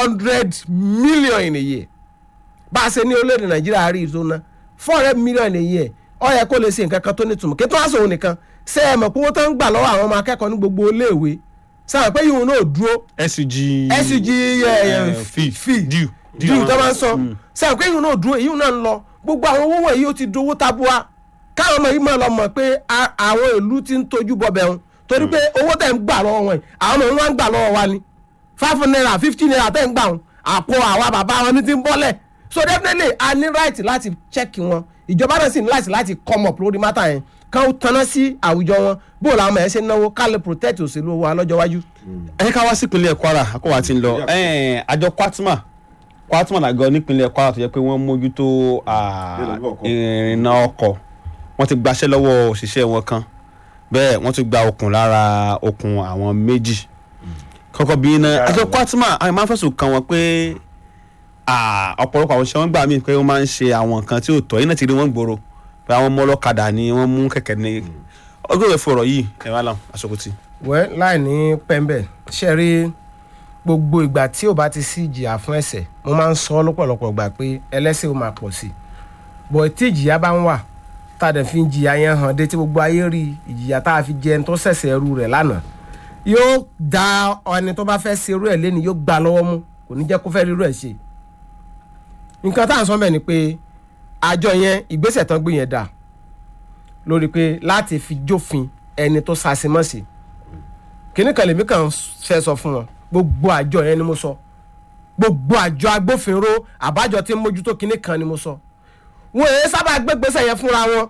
hundred million in a year bá a ṣe ní orílẹ̀-èdè nàìjíríà rí ìtò ná four hundred million in a year ó yẹ kó lè ṣe nǹkan kan tó nítumọ̀ kí tó wá sòwò nìkan ṣé ẹ mọ̀ pé owó tó ń gbà lọ́wọ́ àwọn ọmọ akẹ́kọ̀ọ́ ní gbogbo iléèwé sáwọn pé yìí náà dúró sug sug fee fee due due tó máa ń san sáwọn pé yìí náà dúró èyí náà ń lọ gbogbo àwọn owó wọ̀nyí ó ti dowó tabua káwọn ọmọ yìí máa lọ mọ̀ pé a- àwọn ìlú ti ń tójú bọbẹ̀ wọn torí pé owó tẹ̀ ń gbà lọ́wọ́ wọn yìí àwọn ọmọ wọn ń gbà lọ́wọ́ wa ni five naira fifty naira tẹ̀ ń gbà wọn àpò àwa bàbá wọn ní ti ń bọ́lẹ̀ so definitely a ní right láti check wọn ìjọba náà sì ní láti láti come up lórí mátà yẹn kán ó tanná sí àwùjọ wọn bó làwọn ọmọ yẹn ṣe ń náwó ká lè protect òṣèlú owó alọ́jọ́ wájú. ẹ ká wá sí ìpínlẹ̀ kwara àkọ́wà ti ń lọ Ẹn, àjọ kwatma kwatma làgọ́ nípínlẹ̀ kwara tó jẹ́ pé wọ́n mójútó à, Ìrìnnà ọkọ̀. ìrìnnà ọkọ̀ wọ́n ti gbaṣẹ́ lọ́wọ́ òṣìṣẹ́ wọn kan bẹ́ẹ̀ wọ́n ti gba okùn lára okùn àwọn méjì kọ́kọ́ bí iná àjọ kwatma àwọn máa ń fẹ̀sùn kàn wọ́n pé à, ọ̀pọ̀lọpọ̀ àwọn òṣìṣẹ́ wọn gbà mí pé wọ́n máa ń ṣe àwọn nǹkan tí ò tọ́ yín náà ti rí wọ́n gbòòrò pé àwọn ọmọ ọlọ́kadà ni wọ́n mú kẹ̀kẹ́ ní ọgbẹ́ ìwé fọ̀rọ̀ yìí ẹ̀ wá láwọn aṣọ́kùtì. wẹ́ láì ní pẹ́ńbẹ̀ ṣe rí gbogbo ìgbà tí ò bá ti sí ìjìyà fún ẹ̀ṣẹ̀ mo máa ń sọ lọ́pọ̀lọpọ̀ gbà pé ẹlẹ́ṣẹ̀ ó máa pọ̀ sí i bọ̀ tí ìjìyà bá ń wà tá a dẹ̀ fi ń jìyà yẹn hàn dé tí gbogbo ayé rí ìjìyà tá a fi jẹ ẹni tó ṣẹ̀ṣẹ̀ ẹrú rẹ̀ lánàá yóò da ẹni tó bá fẹ́ ṣe irú ẹ̀ lẹ́ni yóò gbà lọ́wọ́ mú kò ní jẹ́ kó fẹ́ rí irú ẹ̀ ṣe nǹkan tá à ń sọ bẹ́ẹ̀ ni pé àjọ yẹn ìgbésẹ̀ tán gbé yẹn dà lórí pé láti fi jófin ẹni tó ṣàṣemọ́sí kíní kan lèmi kàn fẹ́ sọ fún wọn gbogbo àjọ yẹn ni mo sọ gbogbo àjọ agbófinró àbájọ tí ń mójútó kíní kan ni mo sọ wọn èyí sábà gbégbèsè yẹn fúnra wọn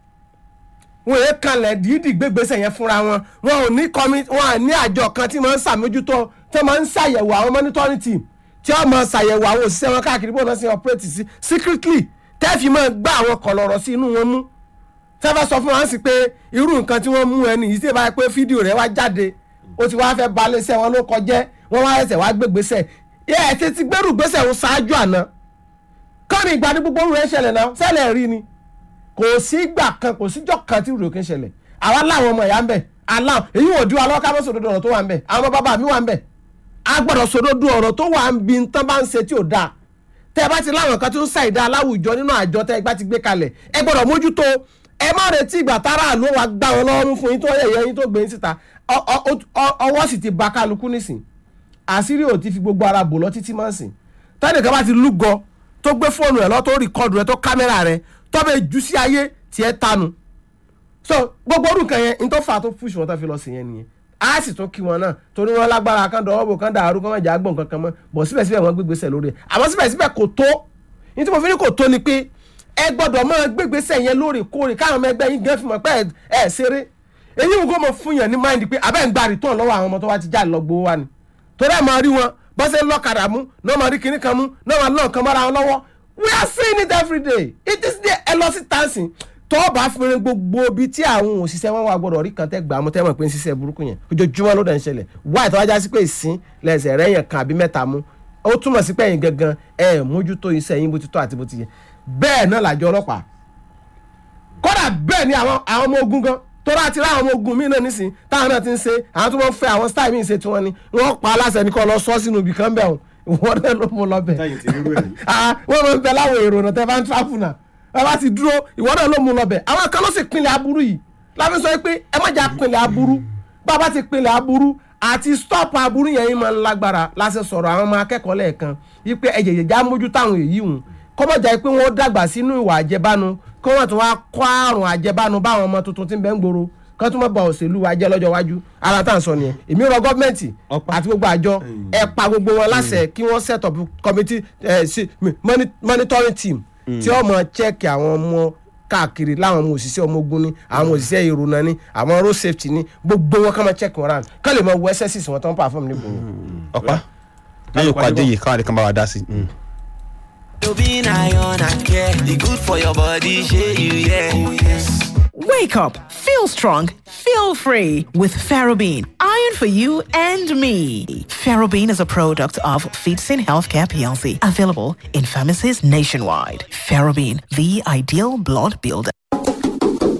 wọn èyí kanlẹ̀ dídì gbégbèsè yẹn fúnra wọn wọn ò ní kọmi wọn à ní àjọ kan tí máa ń ṣàmójútó tí máa ń ṣàyẹ̀wò àwọn monitoring team tí wọ́n máa ṣàyẹ̀wò àwọn òṣìṣẹ́ wọn káàkiri bó náà ṣe operate sí secretly tẹ́ẹ̀fì máa gbá àwọn kọ̀lọ̀rọ̀ sí inú wọn mú tẹ́fẹ́ sọ fún wa sí pé irú nǹkan tí wọ́n mú ẹni yìí tí ìbá pé fídíò rẹ̀ wá jáde ó ti wá fẹ́ balẹ̀ iṣẹ́ wọn ló kọjẹ́ wọ́n wá ẹsẹ̀ wá gbégbèsè yẹ ẹ ti ti gbẹ́rù gbèsè wọn ṣáájú àná kọ́ni ìgbà ní gbogbo rẹ̀ ṣẹlẹ̀ náà ṣẹlẹ̀ rí ni kò sí ìgbà kan kò síjọ́ kan tí rò kí ń ṣẹlẹ̀ àwa láwọn ọmọ ìyá ń bẹ̀ aláwọ̀ èyí wò di wa lọ́wọ́ ká bọ́ sòdodo ọ̀rọ̀ tó wà ń bẹ̀ àwọn bàbá mi wà ń bẹ̀ a gbọ́dọ̀ sòdodo ọ̀rọ̀ tó wà ń bi tán bá ń ṣe tí ò dáa tẹ́ ẹ bá ti láwọn kan tó ń ṣàìdá aláwùjọ nínú àjọ tẹ́ ẹ bá ti gbé kalẹ̀ ẹ gbọ́dọ̀ mójútó ẹ má retí ìgbà tára àlọ́ wa gbá wọn lọ́wọ́ mú fún yín tó yẹ̀yẹ́ yín tó gbé yín síta Ọ- ọ- ọ- ọwọ́ sì ti ba kálukú nísìn àṣírí ò ti fi gbogbo ara bò lọ títí máa ń sìn tẹ́nìkan bá ti lúgọ tó gbé fóònù ẹ̀ lọ tó rìkọ́dù rẹ̀ tó kámẹ́rà rẹ̀ tó bẹ jù sí ayé tiẹ̀ tánu so gbogbo orúkọ yẹn n tó fà á tó fúṣù wọn tó fi lọ sí yẹn nìyẹn a sì tún kí wọn náà torí wọn lágbára kan dọwọ́ bò kan dàrú kan mọ̀jà gbọ̀n kankan mọ́ bọ̀ síbẹ̀síbẹ̀ wọn gbégbèsè lórí ẹ̀ àmọ́ síbẹ̀síbẹ̀ kò tó ní tí mo fi ní kò tó ni pé ẹ gbọ́dọ̀ máa gbégbèsè yẹn lóòrèkóòrè káwọn ọmọ ẹgbẹ́ yín gẹ́ fi mọ̀ pé ẹ ẹ ṣeré èyí ń kó mọ fún yàn ní máìndì pé abẹ́ ń gba rìtọ́n lọ́wọ́ àwọn ọmọ tó wá ti já lọ gbowó wa ni torí ẹ̀ máa rí wọn bọ́sẹ̀ lọ́kadà mú náà máa rí kinní kan mú náà máa lọ́ọ̀ kan mọ́ra wọn lọ́wọ́ we are seeing it every day it is there ẹ lọ sí tansin tó bá fúnni gbogbo ibi tí àwọn òṣìṣẹ́ wọn wà gbọ́dọ̀ rí kan tẹ́ gbà mú tẹ́ mọ̀ pé ń ṣiṣẹ́ burúkú yẹn ojoojúmọ́ ló dẹ̀ ń ṣẹlẹ̀ wáyé tó wájá sí pé ìsín lẹ́sẹ̀ rẹ̀ yẹn kan àbí mẹ́ta mú ó túmọ̀ sí pé ẹ̀yin gangan ẹ̀ mójútó iṣẹ́ yín bó ti tọ́ àti bó ti yẹ bẹ́ẹ̀ náà làjọ ọlọ́pàá kódà bẹ́ẹ̀ ni àwọn àwọn ọmọ ogun gan tọ́lá àti ráwọn ọmọ ogun míì náà nísìn táwọn náà ti ń ṣe àwọn tó wọ́n fẹ́ àwọn style míì ṣe tiwọn ni wọ́n pa aláṣẹ ní kọ́ lọ sọ́ sínú ibì kan bẹ̀ wọ́n náà ló mú lọ bẹ̀ táyì ti rírú ẹ̀ rí. ah wọ́n máa ń bẹ láwọn èrò náà tẹ́ bá ń travel náà ẹ bá ti dúró ìwọ náà ló mú lọ bẹ̀ àwọn kan ló sì pinlẹ̀ aburú yìí láfi sọ pé ẹ má jà pinlẹ̀ aburú bá a bá ti pinlẹ̀ aburú àti stop aburú yẹn yín máa ń lágbára láti sọ̀rọ̀ àwọn ọmọ akẹ́kọ̀ọ́ lẹ́ẹ̀kan wípé ẹ jẹ̀jẹ̀ já mójú táwọn èyí hùn kọ́mọ̀jà pé wọ́n dàgbà sínú ìwà àjẹbánu kí wọ́n tún wá kó àrùn àjẹbánu báwọn ọmọ tuntun tí ń bẹ ń gbòòrò kí wọ́n tún mọ̀ bá òṣèlú wa jẹ́ lọ́jọ́ iwájú ara tá à ń sọ nìyẹn èmi rọ gọ́ọ̀mẹ̀ntì Ọ̀pá. àti gbogbo àjọ ẹ pa gbogbo wọn láṣẹ kí wọ́n set up committee eh, sí- moni- monitoring team tí ó mọ check àwọn ọmọ káàkiri láwọn ọmọ òṣìṣẹ́ ọmọ ogun ni àwọn òṣìṣẹ́ ìrònà ni àwọn road safety ni gbogbo wọn kàn máa check wọn round kán lè mọ wọ ss wọn tó ń perform nígboro. ọ̀pá lẹ́yìn ìpàdé yìí káwọn àdékan bá wa dá sí i. You being iron and care, the good for your body, share you, yeah. Oh, yes. Wake up, feel strong, feel free with Ferrobene. Iron for you and me. Ferrobene is a product of Feetsin Healthcare PLC, available in pharmacies nationwide. Ferrobene, the ideal blood builder.